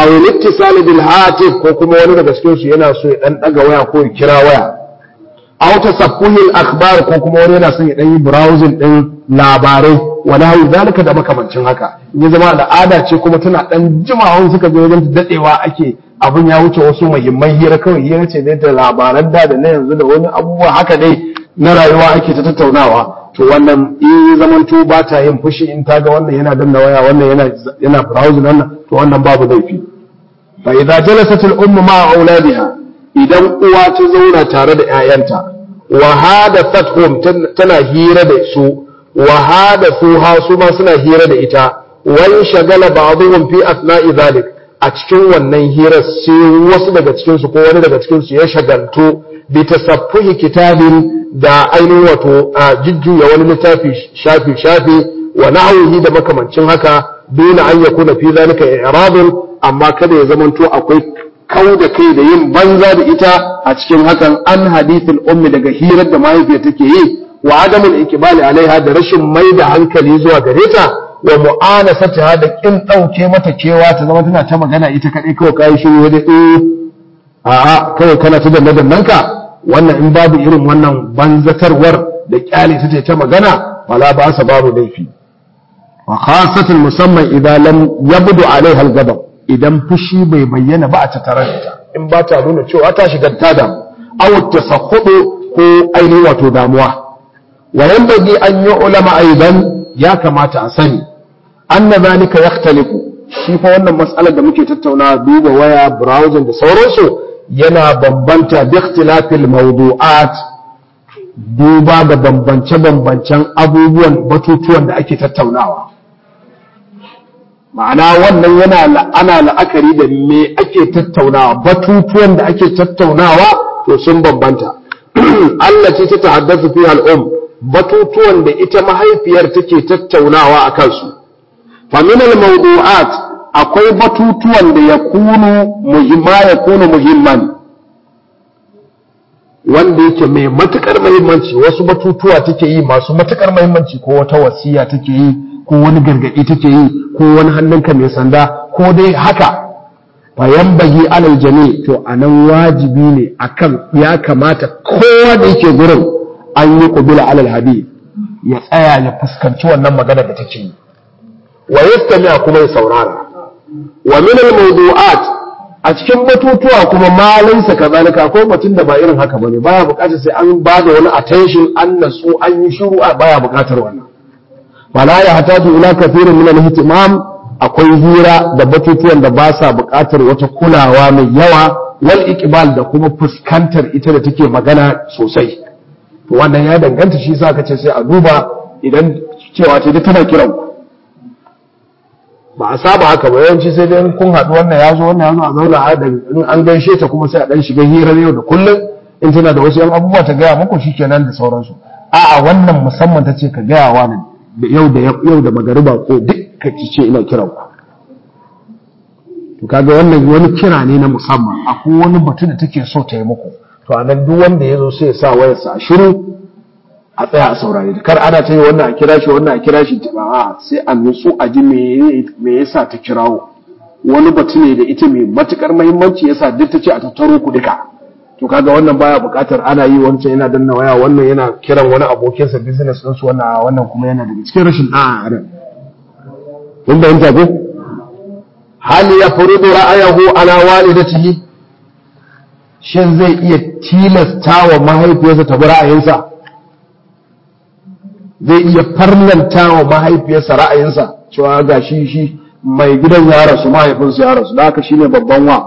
aw littisal bil hatif ko kuma wani daga cikin su yana so ya dan daga waya ko ya kira waya aw tasaffuhil akhbar ko kuma wani yana son ya dan yi browsing din labarai wala hu zalika da makamancin haka ya zama al'ada ce kuma tana dan jimawa suka je wajen dadewa ake abun ya wuce wasu muhimman hira kawai hira ce dai da labaran da da na yanzu da wani abubuwa haka dai na rayuwa ake ta tattaunawa to wannan in zamanto ba ta yin fushi in ta ga wannan yana danna waya wannan yana yana browsing wannan to wannan babu laifi fa idza jalasat al ummu ma auladiha idan uwa ta zauna tare da ƴaƴanta wa hadathatuhum tana hira da su wa hadathuha su ma suna hira da ita wan shagala ba'dhum fi asna'i dhalik a cikin wannan hirar sai wasu daga cikin su ko wani daga cikin su ya shagaltu bi tasaffuhi kitabin da ainihin wato jujjuya wani littafi shafi shafi wa nahwihi da makamancin haka dole an yakuna fi zalika i'radun amma kada ya zamanto akwai kau da kai da yin banza da ita a cikin hakan an hadithul ummi daga hirar da mahaifiyar take yi wa adamul ikbali alaiha da rashin mai da hankali zuwa gare ta wa mu'anasatiha da kin dauke mata kewa ta zama tana ta magana ita kadai kawai kai shi wani eh a'a kawai kana ta danna dannanka wannan in babu irin wannan banzatarwar da kyale ta ta magana wala ba sa babu laifi wa khasatan musamman idan lam yabdu alaiha al-ghadab idan fushi bai bayyana ba a tattare da ita in ba ta nuna cewa ta shiga ta damu aw tasakhudu ko ainihin wato damuwa wa yanbaghi an yi ulama aidan ya kamata a sani anna zalika yakhtalifu shi fa wannan mas'alar da muke tattauna duba waya browsing da sauransu yana bambanta bi ikhtilafil mawdu'at duba da bambance-bambancen abubuwan batutuwan da ake tattaunawa ma'ana wannan yana ana la'akari da me ake tattaunawa batutuwan da ake tattaunawa to sun bambanta Allah ce ta tahaddathu fi al'um batutuwan da ita mahaifiyar take tattaunawa a kansu fa min al-mawdu'at akwai batutuwan da ya kunu muhimma ya kunu muhimman wanda yake mai matukar muhimmanci wasu batutuwa take yi masu matukar muhimmanci ko wata wasiya take yi ko wani gargadi take yi ko wani hannunka mai sanda ko dai haka fayan bagi alal jami to anan wajibi ne akan ya kamata kowa da yake gurin an yi kubila alal hadi ya tsaya ya fuskanci wannan magana da take yi wa yastami kuma ya saurara wa min al mawdu'at a cikin batutuwa kuma ma laysa kazalika ko batun da ba irin haka bane baya bukatar sai an ba da wani attention an nasu an yi shiru a baya bukatar wannan fala ya hataju ila kathirin min al-ihtimam akwai hira da batutuwan da ba sa buƙatar wata kulawa mai yawa wal iqbal da kuma fuskantar ita da take magana sosai to wannan ya danganta shi sa kace sai a duba idan cewa ce duk tana kiran ba a saba haka ba yawanci sai dai kun haɗu wannan ya zo wannan ya zo a zauna a da in an gaishe ta kuma sai a dan shiga hirar yau da kullum in tana da wasu yan abubuwa ta gaya muku shikenan da sauransu a'a wannan musamman ta ce ka gaya wa ne yau da yau da magariba ko duk ka ce ina kiran ku to kaga wannan wani kira ne na musamman akwai wani batu da take so ta yi muku to anan duk wanda ya zo sai ya sa wayarsa a shiru a tsaya a saurare kar ana ta yi wannan a kira shi wannan a kira shi ba sai a nutsu a ji me yasa ta kirawo wani batu ne da ita mai matukar muhimmanci yasa duk ta ce a tattaro ku duka to kaga wannan baya buƙatar ana yi wancan yana danna waya wannan yana kiran wani abokinsa business din su wannan wannan kuma yana daga cikin rashin da'a a nan kun bayyanta ko hal ya furudu ra'ayahu ala walidatihi shin zai iya tilasta wa mahaifiyarsa ta bi ra'ayinsa zai iya farlanta wa mahaifiyarsa ra'ayinsa cewa ga shi shi mai gidan ya rasu mahaifinsa ya rasu da haka shine babban wa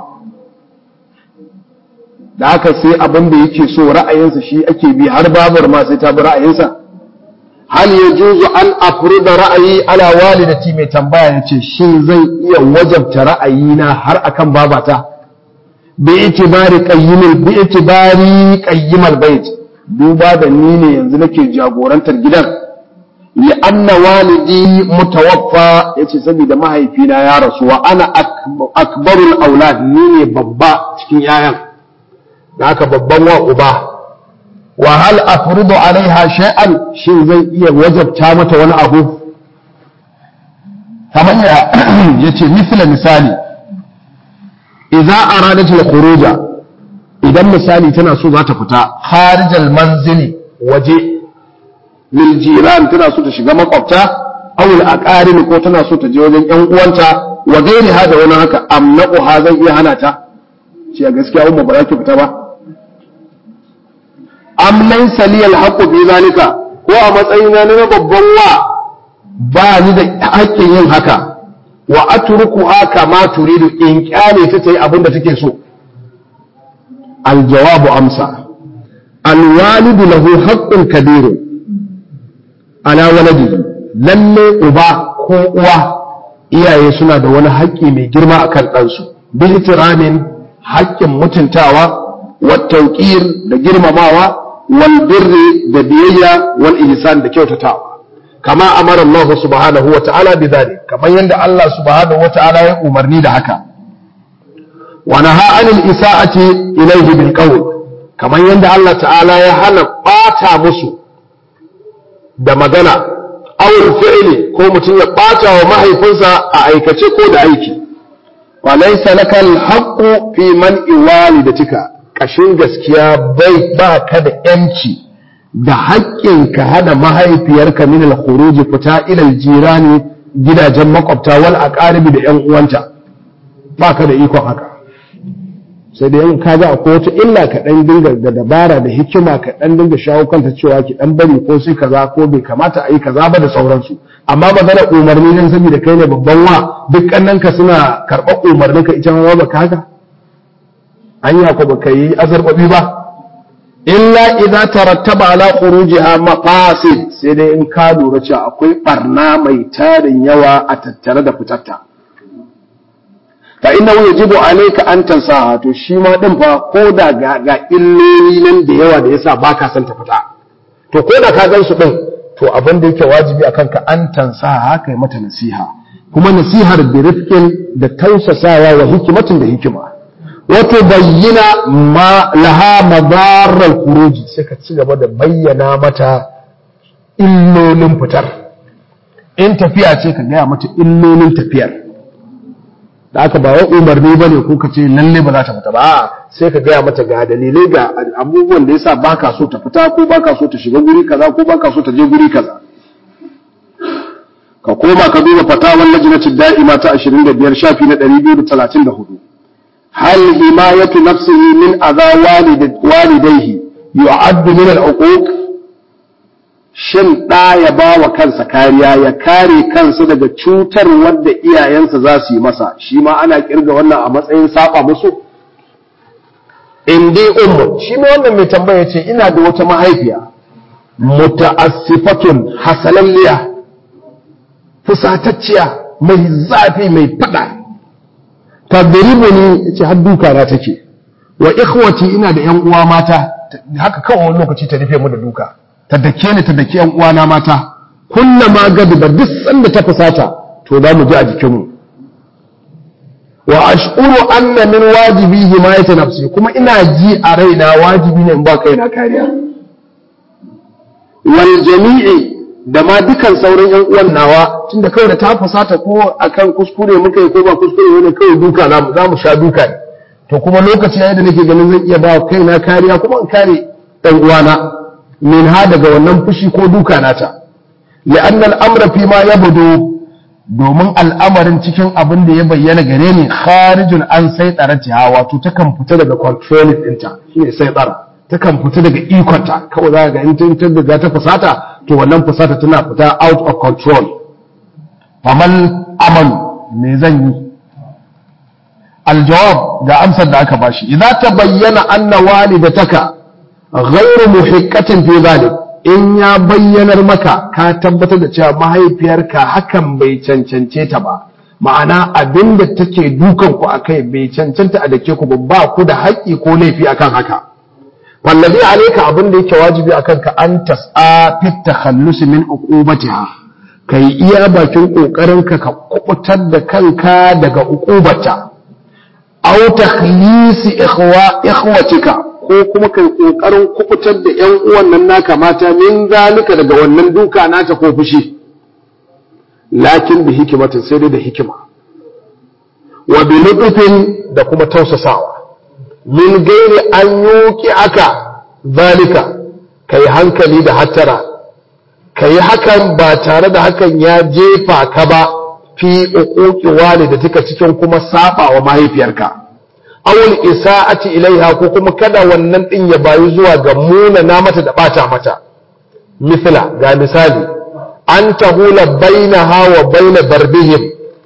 da haka sai abin da yake so ra'ayinsa shi ake bi har babar ma sai ta bi ra'ayinsa hal ya juzu an afruda ra'ayi ala walidati mai tambaya ya ce shin zai iya wajabta ra'ayina har akan babata bi itibari qayyimul bi itibari qayyimal bait duba da ni ne yanzu nake jagorantar gidan li anna walidi mutawaffa yace saboda mahaifina ya rasu wa ana akbarul aulad ni ne babba cikin yayan da haka babban wa uba wa hal afrudu alaiha shay'an shin zai iya wajabta mata wani abu kamar ya yace misala misali idza aradat al-khuruja idan misali tana so za ta fita kharijal manzili waje lil jiran tana so ta shiga makwabta aw al aqarin ko tana so ta je wajen yan uwanta wa gairi hada wani haka amnaqu ha zan iya hana ta ce gaskiya umma ba za ki fita ba am laysa li al haqqu fi zalika ko a matsayina na babban wa ba ni da haƙƙin yin haka wa atruku haka ma turidu in kyale ta tayi abin da take so الجواب أمسى الوالد له حق كبير على ولده lalle uba ko uwa iyaye suna da wani haƙƙi mai girma a kan ɗansu bi itiramin haƙƙin mutuntawa wa tauƙir da girmamawa wal birri da biyayya wal ihsan da kyautatawa kama amara Allah subhanahu wa ta'ala bi dhalik kamar yadda Allah subhanahu wa ta'ala ya umarni da haka ونهى عن الإساءة إليه بالقول كما يند الله تعالى يهانا باتا مسو da magana awul fi'li ko mutum ya bata wa mahaifinsa a aikace ko da aiki wa laysa laka al-haqqu fi man walidatika kashin gaskiya bai ba ka da yanci da haƙƙin ka hana mahaifiyarka min al-khuruj fita ila al-jirani gidajen makwabta wal aqaribi da yan uwanta ba ka da ikon haka sai da yin kaga akwai wata illa ka dan dinga da dabara da hikima ka dan dinga shawo kanta cewa ki dan bari ko sai kaza ko bai kamata a yi kaza ba da sauransu amma magana umarni dan saboda kai ne babban wa duk kannan ka suna karɓar umarnin ka ita ma ba ka haka anya ko baka yi azarbabi ba illa idza tarattaba ala khurujiha maqasid sai dai in ka lura cewa akwai barna mai tarin yawa a tattare da fitarta fa innahu yajibu alayka an tansaha to shi ma din fa ko da ga, ga illoli nan da yawa da yasa baka son ta fita to ko da ka gan su din to abin da yake wajibi akan ka an tansaha kai mata nasiha kuma nasihar bi rifqin da tausasawa wa hikimatin da hikima wato bayyana ma laha madarar kuruji sai ka ci gaba da bayyana mata illolin fitar in tafiya ce ka gaya mata illolin tafiyar da aka ba wai umarni ba ne ko ka ce lalle ba za ta fita ba sai ka gaya mata ga dalilai ga abubuwan da yasa baka so ta fita ko baka so ta shiga guri kaza ko baka so ta je guri kaza ka koma ka duba fatawar lajnatin da'ima ta 25 shafi na 234 hal himayatu nafsihi min adha walidayhi yu'addu min al-uquq shin ɗa ya ba wa kansa kariya ya kare kansa daga cutar wadda iyayensa za su yi masa shi ma ana kirga wannan a matsayin saba musu in dai ummu shi ma wannan mai tambaya ce ina da wata mahaifiya muta'assifatun hasalalliya fusatacciya mai zafi mai fada tadribuni yace har duka na take wa ikhwati ina da yan uwa mata haka kawai wani lokaci ta rufe mu da duka ta dake ni ta dake yan uwana mata kullama gadiba duk sanda ta fusata to za mu ji a jikinmu wa ash'uru anna min wajibi himayati nafsi kuma ina ji a raina wajibi ne in ba kaina kariya wal jami'i da ma dukan sauran yan uwan nawa tunda kawai da ta fusata ko akan kuskure muka yi ko ba kuskure ne kawai duka za mu sha duka ne to kuma lokaci yayin da nake ganin zan iya ba kaina kariya kuma in kare dan uwana min ha daga wannan fushi ko duka nata li'anna al'amra fi ma yabdu domin al'amarin cikin abin da ya bayyana gare ni kharijun an sai tsaratiha wato takan fita daga control ɗinta shine sai tsara takan fita daga ikonta kawai za ga in ta daga ta fusata to wannan fusata tana fita out of control faman aman me zan yi aljawab ga amsar da aka bashi idza tabayyana anna walidataka ghairu muhiqqatin fi zalik in ya bayyanar maka ka tabbatar da cewa mahaifiyarka hakan bai cancance ta ba ma'ana abin da take dukan ku akai bai cancanta a dake ku ba ku da haƙƙi ko laifi akan haka wallazi alayka abin da yake wajibi akan ka an tas'a fit takhallus min uqubatiha kai iya bakin kokarin ka ka kubutar da kanka daga uqubata aw takhlisi ikhwa ikhwatika ko kuma kai kokarin kubutar da ƴan uwan nan naka mata min zalika daga wannan duka nata ko fushi lakin bi hikimatin sai dai da hikima wa bi lutfin da kuma tausasawa min gairi an yuki aka zalika kai hankali da hattara kai hakan ba tare da hakan ya jefa ka ba fi uquqi walidatika cikin kuma saba wa mahaifiyarka awul isa'ati ilaiha ko kuma kada wannan din ya bayu zuwa ga munana mata da bata mata misla ga misali an tahula bainaha wa baina darbihim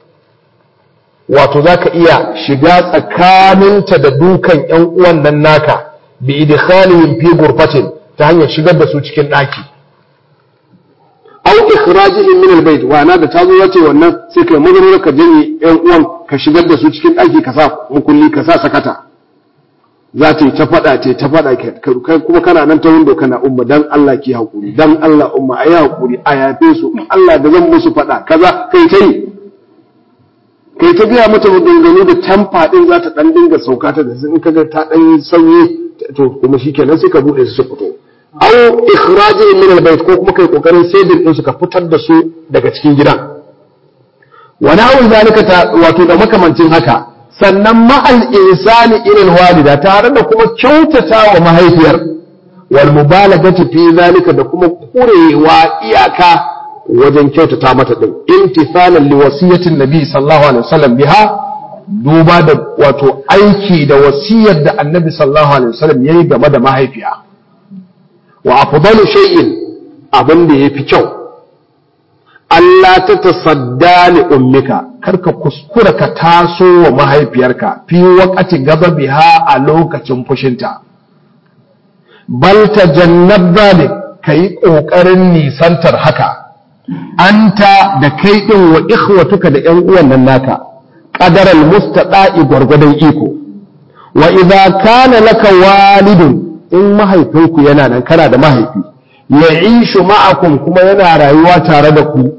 wato zaka iya shiga tsakaninta da dukan ƴan uwan nan naka bi idkhalihim fi ghurfatin ta hanyar shigar da su cikin daki aw ikhrajihim min albayt wa ana da tazo yace wannan sai kai magana ka janye ƴan uwan ka shigar da su cikin daki ka sa mukulli ka sa sakata za ta yi ta faɗa ce ta faɗa kai kuma kana nan ta windo kana umma dan Allah ki hakuri dan Allah umma ayi hakuri a yafe su Allah da zan musu faɗa kaza kai ta yi kai ta gaya mata maganganu da tamfa din za ta dan dinga sauka ta da in kaga ta dan sauye to kuma shikenan sai ka bude su su fito aw ikhrajihim min albayt ko kuma kai kokarin saidin din su ka fitar da su daga cikin gidan wa na'u zalika ta wato da makamancin haka sannan ma'al insani irin walida tare da kuma kyautata wa mahaifiyar wal mubalagati fi zalika da kuma kurewa iyaka wajen kyautata mata din imtithalan li wasiyatin nabi sallallahu alaihi wasallam biha duba da wato aiki da wasiyar da annabi sallallahu alaihi wasallam yayi game da mahaifiya wa afdalu shay'in abin da yafi kyau Allah ta tasadda li ummika karka kuskura ka taso wa mahaifiyarka fi waqati biha a lokacin fushinta bal tajannab zalik kai kokarin nisantar haka anta da kai din wa ikhwatuka da ƴan uwan nan naka qadaral mustaqa'i gwargwadon iko wa idza kana laka walidun in mahaifinku yana nan kana da mahaifi ya'ishu ma'akum kuma yana rayuwa tare da ku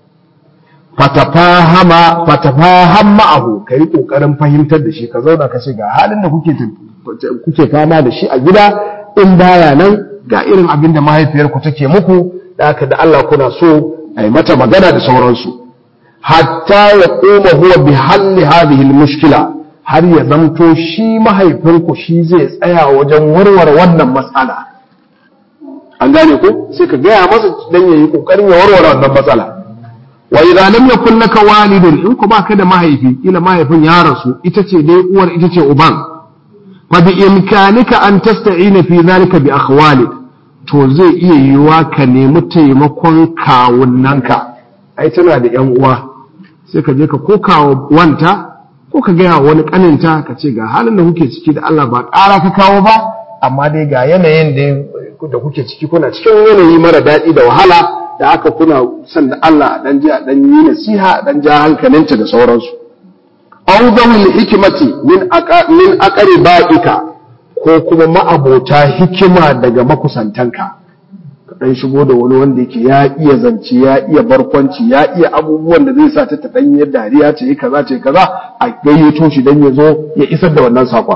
fatafahama fatafaham ma'ahu kai kokarin fahimtar da shi ka zauna ka ce ga halin da kuke kuke fama da shi a gida in baya nan ga irin abin da mahaifiyarku take muku da haka da Allah kuna so ai mata magana da sauransu hatta ya koma huwa bi halli hadhihi mushkila har ya zamto shi mahaifinku shi zai tsaya wajen warware wannan matsala an gane ko sai ka gaya masa dan yayi kokarin ya warware wannan matsala wa idza lam yakun laka walidun in ku baka da mahaifi ila mahaifin ya rasu ita ce dai uwar ita ce uban fa bi imkanika an tasta'ina fi zalika bi akhwalik to zai iya yiwuwa ka nemi taimakon kawunnanka ai tana da yan uwa sai ka je ka ko kawo wanta ko ka gaya wani kaninta ka ce ga halin da kuke ciki da Allah ba ƙara ka kawo ba amma dai ga yanayin da kuke ciki kuna cikin yanayi mara daɗi da wahala da aka kuna son da Allah dan ji dan yi nasiha dan ja hankalinta da sauransu aw zawil hikmati min aqa min aqriba'ika ko kuma ma'abota hikima daga makusantanka ka dan shigo da wani wanda yake ya iya zance ya iya barkwanci ya iya abubuwan da zai sa ta dan yi dariya ce yi kaza ce kaza a gayyato shi dan ya zo ya isar da wannan sakon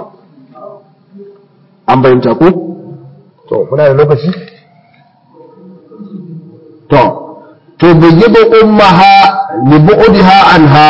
an bayyanta ko to muna da lokaci to to bayyibu ummaha li bu'diha anha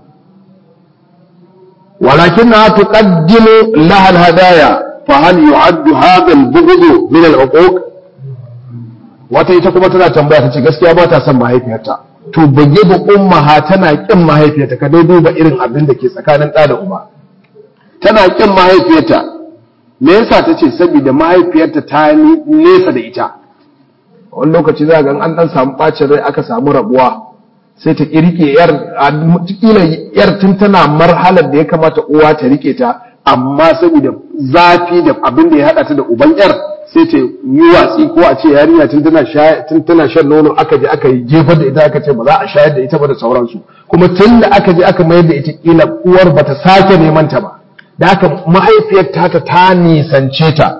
ولكنها تقدم لها الهدايا فهل يعد هذا البغض من العقوق wata ita kuma tana tambaya tace gaskiya ba ta son mahaifiyarta to bage ba ummaha tana kin mahaifiyarta ka dai duba irin abin da ke tsakanin ɗa da uba tana kin mahaifiyarta me yasa tace saboda mahaifiyarta ta nesa da ita wani lokaci za ga an dan samu bacin rai aka samu rabuwa sai ta rike yar kila yar tun tana marhalar da ya kamata uwa ta rike ta amma saboda zafi da abin da ya hada ta da uban yar sai ta yi watsi ko a ce yarinya tun tana tun tana shan nono aka je aka yi jefar da ita aka ce ba za a shayar da ita ba da sauransu kuma tun da aka je aka mayar da ita kila uwar bata sake neman ta ba da haka mahaifiyar ta ta nisance ta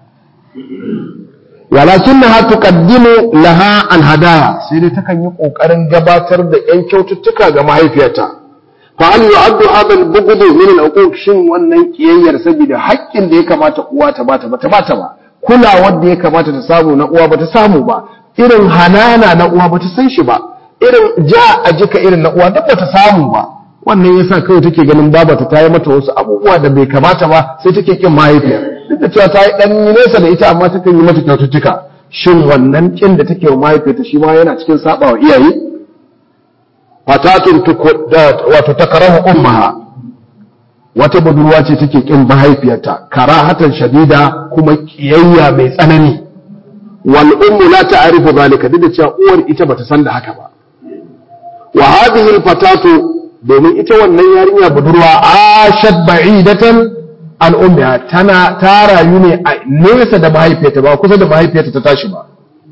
walakinnaha tuqaddimu laha alhadaya sai dai takan yi kokarin gabatar da yan kyaututtuka ga mahaifiyarta fa hal yu'addu hadha al-bughd min al-uquq shin wannan kiyayyar saboda haƙƙin da ya kamata uwa ta bata bata bata ba kulawar da ya kamata ta samu na uwa bata samu ba irin hanana na uwa bata san shi ba irin ja a jika irin na uwa duk bata samu ba wannan yasa kawai take ganin babata ta yi mata wasu abubuwa da bai kamata ba sai take kin mahaifiya duk da cewa ta yi dan nesa da ita amma takan yi mata kyaututtuka shin wannan kin da take wa mahaifiyarta shi ma yana cikin saba wa iyaye fatatun wato takarahu ummaha wata budurwa ce take kin mahaifiyarta karahatan shadida kuma kiyayya mai tsanani wal ummu la ta'rifu zalika duk da cewa uwar ita bata san da haka ba wa hadhihi al fatatu domin ita wannan yarinya budurwa ashad ba'idatan an ummiha tana ta rayu ne a nesa da mahaifiyarta ba kusa da mahaifiyarta ta tashi ba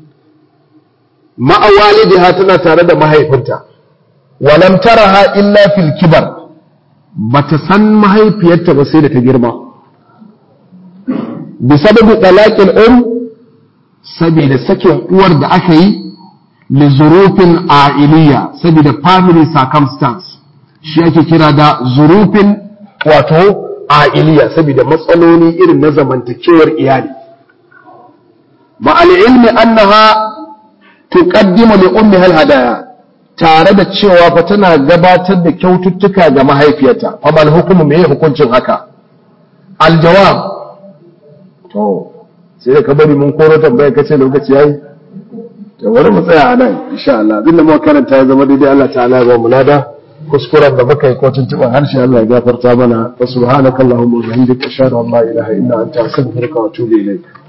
ma'a walidiha tana tare da mahaifinta walam taraha illa fil kibar bata san mahaifiyarta ba sai da ta girma bi sababi talaqil um saboda sakin uwar da aka yi li zurufin a'iliya saboda family circumstance shi ake kira da zurufin wato a'iliya saboda matsaloli irin na zamantakewar iyali ma'al ilmi annaha tuqaddimu li ummiha hadaya tare da cewa fa tana gabatar da kyaututtuka ga mahaifiyarta fa mal hukumu me hukuncin haka aljawab to sai ka bari mun koro tambaya kace lokaci yayi to bari mu tsaya a nan insha Allah abin da muka karanta ya zama daidai Allah ta'ala ya ba mu lada kuskuren da muka yi ko tuntuɓar harshe Allah ya gafarta mana wa subhanakallahumma wa bihamdika ashhadu an la ilaha illa anta astaghfiruka wa atubu ilayk